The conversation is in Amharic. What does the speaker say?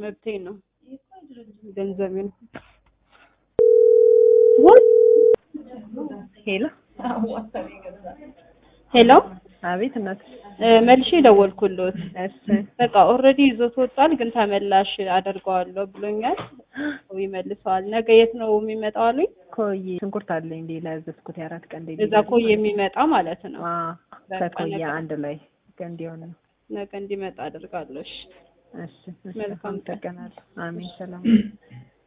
መብቴ ነው። ገንዘቤ ነው። ሄሎ ሄሎ አቤት እናት መልሼ ደወልኩልዎት። እሺ በቃ ኦልሬዲ ይዞት ወጥቷል፣ ግን ተመላሽ አደርገዋለሁ ብሎኛል። ይመልሰዋል። ነገ የት ነው የሚመጣው አሉኝ። ኮዬ ሽንኩርት አለኝ ሌላ ያዘዝኩት የአራት ቀን ሌላ እዛ ኮይ የሚመጣ ማለት ነው። በቃ ከኮዬ ነገ- አንድ ላይ እንዲሆን ነው ነገ እንዲመጣ አደርጋለሁ። እሺ እሺ እሺ መልካም ቀን። አመሰግናለሁ አሜን ሰላም